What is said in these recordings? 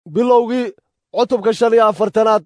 bilowgii cutubka shan iyo afartanaad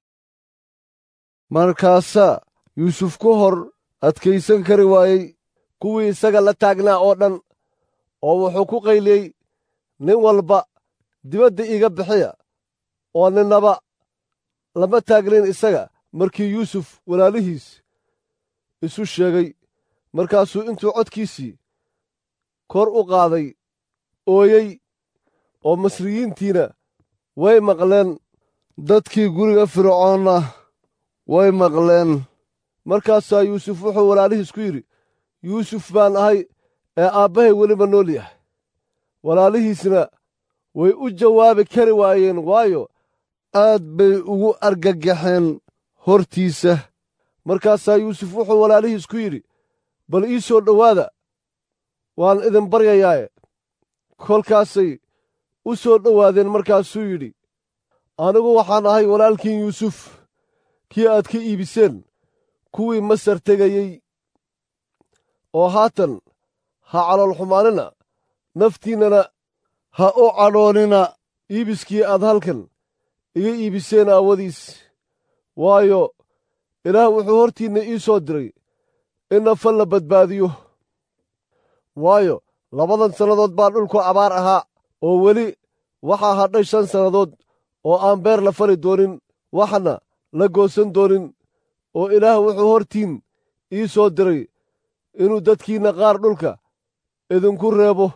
markaasaa yuusuf ku hor adkaysan kari waayey kuwii isaga la taagnaa oo dhan oo wuxuu ku qayliyey nin walba dibadda iiga bixiya oo ninnaba lama taagnin isaga markii yuusuf walaalihiis isu sheegay markaasuu intuu codkiisii kor u qaaday ooyey oo masriyiintiina way maqleen dadkii guriga fircoonna way maqleen markaasaa yuusuf wuxuu walaalihiis ku yidhi yuusuf baan ahay ee aabbahay weliba nool yahay walaalihiisna way u jawaabi kari waayeen waayo aad bay ugu argagaxeen hortiisa markaasaa yuusuf wuxuu walaalihiis ku yidhi bal ii soo dhowaada waan idin baryayaaye kolkaasay u soo dhowaadeen markaasuu yidhi anigu waxaan ahay walaalkiin yuusuf kii aad ka iibiseen kuwii masar tegayey oo haatan ha caloolxumaanina naftiinnana ha u cadhoonina iibiskii aad halkan iga iibiseen aawadiis waayo ilaah wuxuu hortiinna ii soo diray in nafal la badbaadiyo waayo labadan sannadood baa dhulku abaar ahaa oo weli waxaa hadhay shan sannadood oo aan beer la fali doonin waxna la goosan doonin oo ilaah wuxuu hortiin ii soo diray inuu dadkiinna qaar dhulka idinku reebo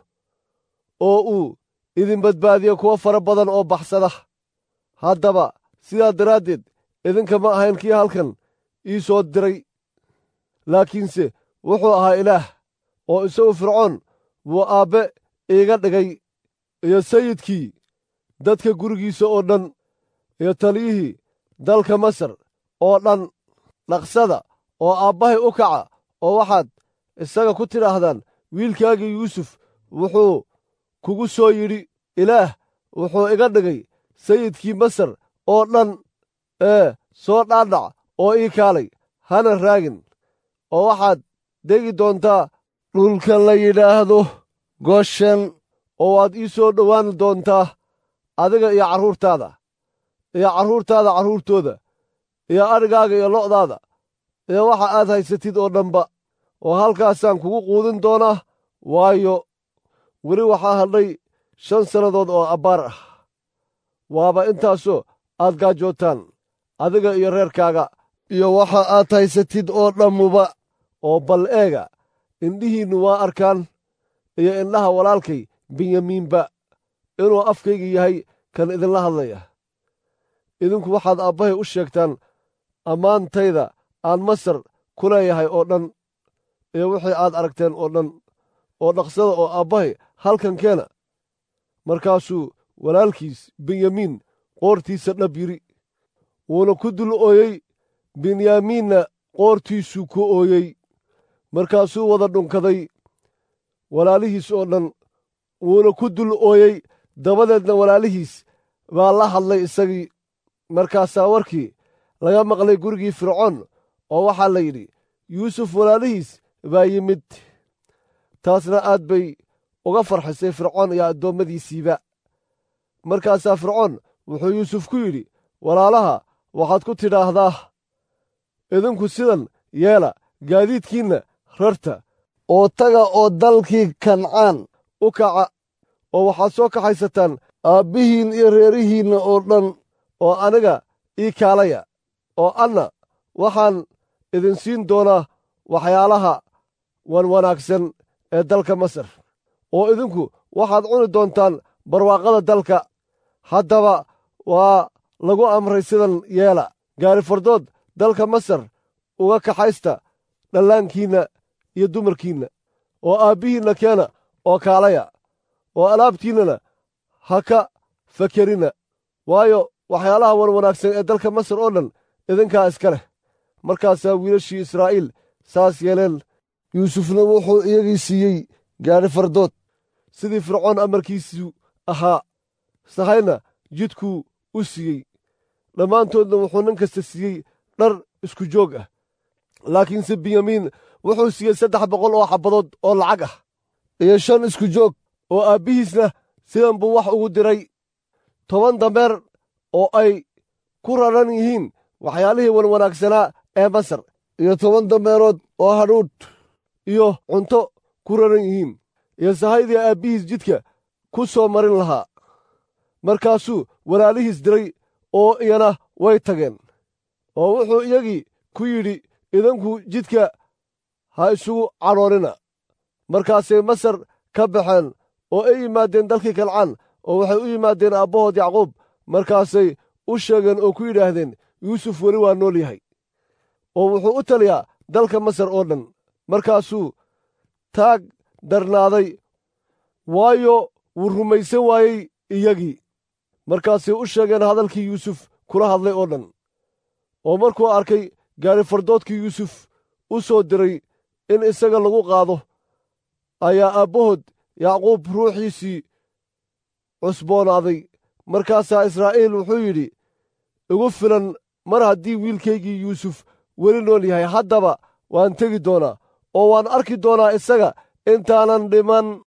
oo uu idin badbaadiyo kuwo fara badan oo baxsada haddaba sidaa daraaddeed idinka ma ahayn kii halkan ii soo diray laakiinse wuxuu ahaa ilaah oo isagu fircoon buu aabbe iiga dhigay iyo sayidkii dadka gurigiisa oo dhan iyo taliyihii dalka masar oo dhan dhaqsada oo aabbahay u kaca oo waxaad isaga ku tidhaahdaan wiilkaagii yuusuf wuxuu kugu soo yidhi ilaah wuxuu iga dhigay sayidkii masar oo dhan ee soo dhaadhac oo ii kaalay hana raagin oo waxaad degi doontaa dhulka la yidhaahdo goshen oo waad ii soo dhowaan doontaa adiga iyo carruurtaada iyo carruurtaada carruurtooda iyo adhigaaga iyo lo'daada iyo waxa aad haysatid oo dhanba oo halkaasaan kugu quudin doonaa waayo weli waxaa hadhay shan sannadood oo abbaar ah waaba intaasoo aad gaajootaan adiga iyo reerkaaga iyo waxa aad haysatid oo dhammuba oo bal eega indhihiinnu waa arkaan iyo indhaha walaalkay benyamiinba inuu afkayga yahay kan idinla hadlaya idinku waxaad aabbahay u sheegtaan ammaantayda aan masar ku leeyahay oo dhan iyo wixii aad aragteen oo dhan oo dhaqsada oo aabbahay halkan keena markaasuu walaalkiis benyamiin qoortiisa dhab yidhi wuuna ku dul ooyey benyamiinna qoortiisuu ku ooyey markaasuu wada dhunkaday walaalihiis oo dhan wuuna ku dul ooyey dabadeedna walaalihiis baa la hadlay isagii markaasaa warkii laga maqlay gurigii fircoon oo waxaa la yidhi yuusuf walaalihiis baa yimid taasna aad bay uga farxisay fircoon iyo addoommadiisiiba markaasaa fircoon wuxuu yuusuf ku yidhi walaalaha waxaad ku tidhaahdaa idinku sidan yeela gaadiidkiinna rarta oo taga oo dalkii kancaan u kaca oo waxaad soo kaxaysataan aabbihiin iyo reerihiinna oo dhan oo aniga ii kaalaya oo anna waxaan idin siin doonaa waxyaalaha wan wanaagsan ee dalka masar oo idinku waxaad cuni doontaan barwaaqada dalka haddaba waa lagu amray sidan yeela gaari fardood dalka masar uga kaxaysta dhallaankiinna iyo dumarkiinna oo aabbihiinna keena oo kaalaya oo alaabtiinnana ha ka fakerina waayo waxyaalaha wan wanaagsan ee dalka masar oo dhan idinkaa iska leh markaasaa wiilashii israa'iil saas yeeleen yuusufna wuxuu iyagii siiyey gaadhi fardood sidii fircoon amarkiisu ahaa sahayna jidkuu u siiyey dhammaantoodna wuxuu nin kasta siiyey dhar isku joog ah laakiinse benyamiin wuxuu siiyey saddex boqol oo xabbadood oo lacag ah iyo shan isku joog oo aabbihiisna sidan buu wax ugu diray toban dameer oo ay ku raran yihiin waxyaalihii wanwanaagsanaa ee masar iyo toban dameerood oo hadhuudh iyo cunto ku raran yihiin iyo sahaydii aabbihiis jidka ku soo marin lahaa markaasuu walaalihiis diray oo iyana way tageen oo wuxuu iyagii ku yidhi idinku jidka ha isugu cadhoonina markaasay masar ka baxeen oo ay yimaadeen dalkii kalcaan oo waxay u yimaadeen aabbahood yacquub markaasay u sheegeen oo ku yidhaahdeen yuusuf weli waa nool yahay oo wuxuu u taliyaa dalka masar oo dhan markaasuu taag darnaaday waayo wuu rumaysan waayey iyagii markaasay u sheegeen hadalkii yuusuf kula hadlay oo dhan oo markuu arkay gaari fardoodkii yuusuf u soo diray in isaga lagu qaado ayaa aabbahood yacquub ruuxiisii cusboonaaday markaasaa israa'iil wuxuu yidhi igu filan mar haddii wiilkaygii yuusuf weli nool yahay haddaba waan tegi doonaa oo waan arki doonaa isaga intaanan dhiman